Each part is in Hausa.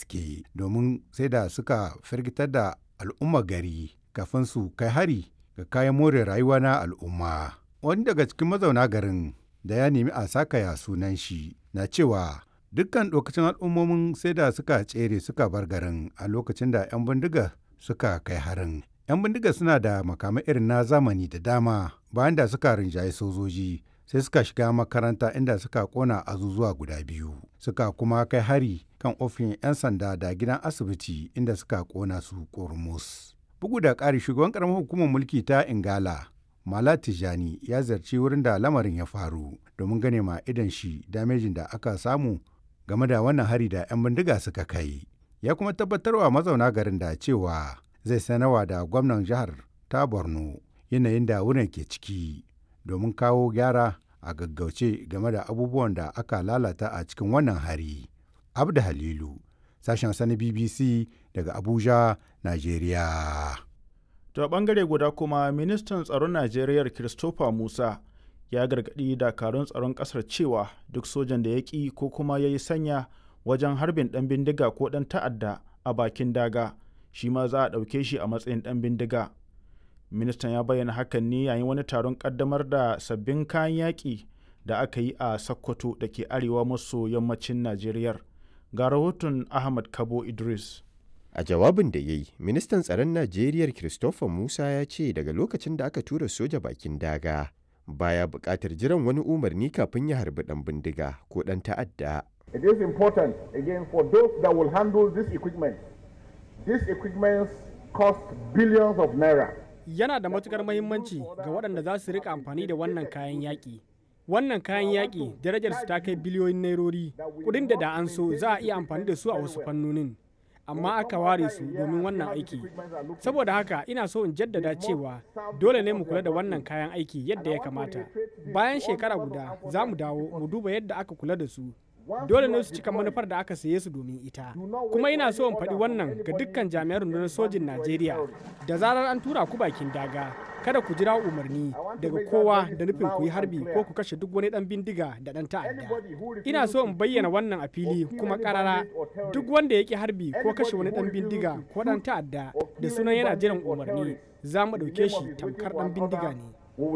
gaske domin sai da suka firgitar da al'umma gari kafin su kai hari ga kayan more rayuwa na al'umma. Wani daga cikin mazauna garin da ya nemi a sakaya sunan shi na cewa dukkan lokacin al'ummomin sai da suka tsere suka bar garin a lokacin da 'yan bindiga suka kai harin. 'Yan bindiga suna da makamai irin na zamani da dama bayan da suka rinjaye sojoji sai suka shiga makaranta inda suka kona azuzuwa guda biyu suka kuma kai hari kan ofin 'yan sanda da gidan asibiti inda suka kona su kormus. Bugu da ƙari shugaban ƙaramar hukumar mulki ta Ingala Mala Tijani ya zarci wurin da lamarin ya faru domin gane ma idan shi damejin da aka samu game da wannan hari da 'yan bindiga suka kai. Ya kuma tabbatarwa mazauna garin da cewa zai sanarwa da gwamnan jihar ta Borno yanayin da wurin ke ciki domin kawo gyara a gaggauce game da abubuwan da aka lalata a cikin wannan hari. Abda Halilu, sashen sani BBC daga Abuja, Najeriya. To a ɓangare guda kuma ministan tsaron Najeriya Christopher Musa ya gargaɗi dakarun tsaron ƙasar cewa duk sojan da ya ƙi ko kuma ya yi sanya wajen harbin ɗan bindiga ko ɗan ta'adda a bakin daga shi ma za a ɗauke shi a matsayin ɗan bindiga. Ministan ya bayyana hakan ne yayin wani taron ƙaddamar da sabbin kayan yaƙi da aka yi a Sokoto da ke arewa maso yammacin Najeriya. Ga rahoton Ahmad Kabo Idris. A jawabin da ya yi, ministan tsaron Najeriya Christopher Musa ya ce daga lokacin da aka tura soja bakin daga baya buƙatar jiran wani umarni kafin ya harbi ɗan bindiga ko ɗan ta'adda. It is important again for those that will handle this equipment. This equipment cost billions of naira. Yana da matukar mahimmanci ga waɗanda za su rika amfani da wannan kayan yaƙi. Wannan kayan yaƙi darajarsu ta kai biliyoyin nairori, kuɗin da da an so za a iya amfani da su a wasu fannonin. amma aka ware su domin wannan aiki saboda haka ina so in jaddada cewa dole ne mu kula da wannan kayan aiki yadda ya kamata bayan shekara guda za mu dawo mu duba yadda aka kula da su dole ne su cika manufar da aka saye su domin ita kuma ina so in faɗi wannan ga dukkan jami'an rundunar sojin najeriya da zarar an tura ku bakin daga kada ku jira umarni daga kowa da nufin ku yi harbi ko ku kashe duk wani dan bindiga da dan ta'adda ina so in bayyana wannan a fili kuma karara duk wanda ya ki harbi ko kashe wani dan bindiga ko dan ta'adda da sunan yana jiran umarni za mu ɗauke shi tamkar dan bindiga ne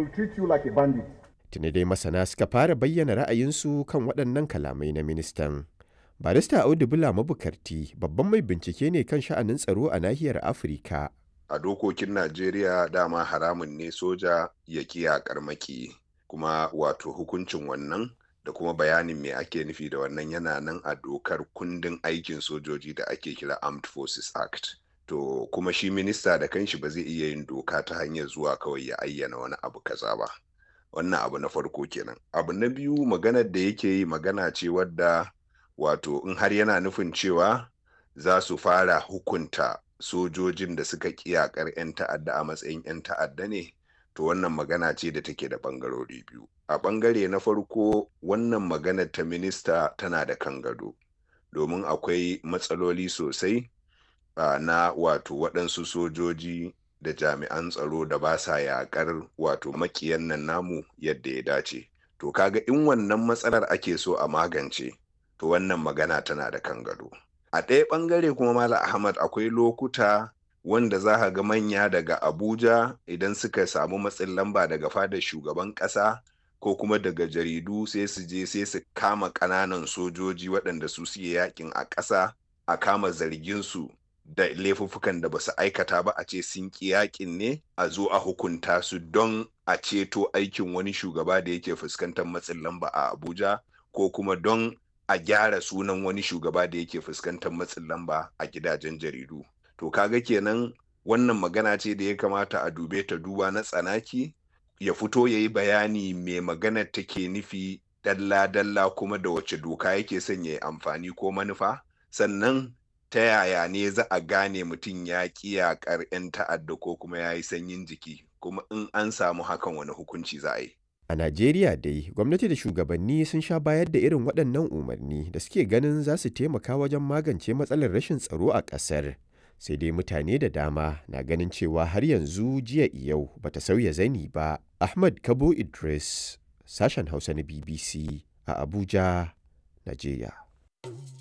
Tuni dai masana suka fara bayyana ra'ayinsu kan waɗannan kalamai na ministan. Barista Audu Bula Mabukarti babban mai bincike ne kan sha'anin tsaro a nahiyar Afirka. a dokokin Najeriya dama haramun ne soja ya kiyakar maki kuma wato hukuncin wannan da kuma bayanin me ake nufi da wannan yana nan a dokar kundin aikin sojoji da ake kira Armed Forces Act. To kuma shi minista da kanshi ba zai iya yin doka ta hanyar zuwa kawai ya ayyana wani abu kaza ba. Wannan abu na farko kenan. Abu na biyu maganar da yake yi magana ce wadda wato in har yana nufin cewa za su fara hukunta sojojin da suka kiyakar 'yan ta'adda a matsayin 'yan ta'adda ne to wannan magana ce da take da bangarori biyu a bangare na farko wannan maganar ta minista tana da kan gado domin akwai matsaloli sosai na wato waɗansu sojoji da jami'an tsaro da ba sa yaƙar wato makiyan nan namu yadda ya dace to kaga in wannan matsalar ake so a magance to wannan magana tana da kan gado a ɗaya ɓangare kuma mala ahmad akwai lokuta wanda za ka ga manya daga abuja idan suka samu matsin lamba daga fadar shugaban ƙasa ko kuma daga jaridu sai su je sai su kama ƙananan sojoji waɗanda su suke yakin a ƙasa a kama zargin su da laifuffukan da ba su aikata ba a ce sun ƙi yakin ne a zo a hukunta su don a ceto aikin wani shugaba da yake fuskantar matsin lamba a abuja ko kuma don a gyara sunan wani shugaba da yake fuskantar matsin lamba a gidajen jaridu to kaga kenan wannan magana ce da ya kamata a dube ta duba na tsanaki ya fito ya yi bayani mai magana take nufi dalla-dalla kuma da wace doka yake son ya yi amfani ko manufa sannan ta yaya ne za a gane mutum ya ƙi yaƙar 'yan ta'adda ko kuma ya yi sanyin jiki kuma in an samu hakan wani hukunci za a yi A Najeriya dai, gwamnati da shugabanni sun sha bayar da irin waɗannan umarni da suke ganin za su taimaka wajen magance matsalar rashin tsaro a ƙasar. Sai dai mutane da dama na ganin cewa har yanzu jiya yau bata sauya zani ba. Ahmad Kabo Idris, sashen Hausa na BBC a Abuja, Najeriya.